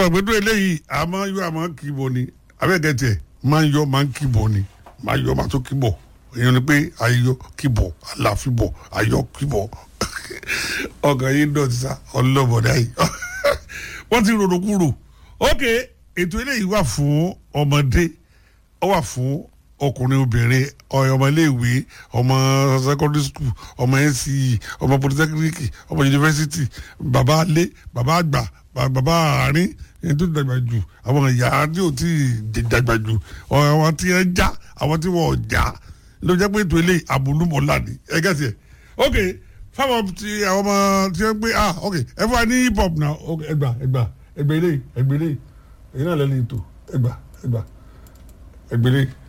sọ̀rọ̀ pé tó eléyìí a máa ń yọ a máa ń kíbo ni abẹ́gẹ́tẹ̀ máa ń yọ máa ń kíbo ni máa yọ máa tó kíbọ̀ èèyàn ni pé ayọ kíbọ̀ àlàfíbọ̀ ayọ kíbọ̀ ọkàn yìí ń dọ̀tí sá ọlọ́bọ̀dá yìí wọ́n ti rorò kúrò ok ètò eléyìí wà fún ọmọdé ó wà fún ọkùnrin obìnrin ọmọ iléèwé ọmọ secondary school ọmọ nce ọmọ polytechnic ọmọ university bàbá alé bàbá àgbà bàbá àárín ẹni tó dàgbà jù àwọn ìyá tí ò tí ì dàgbà jù àwọn tí ẹ já àwọn tí wọn ò já ló jẹ́ pé ètò ilé àbúlùmọ̀lá ni ẹ gẹ́sì ẹ̀ ok fáwọn tí àwọn ọmọ tí wọ́n gbé ah ok ẹ fún wa ní hip hop náà ok ẹgbà ẹgbà ẹgbà ilé ẹgbà ilé èyí náà lẹ́nu ètò ẹgbà ẹgbà ẹgbà ilé.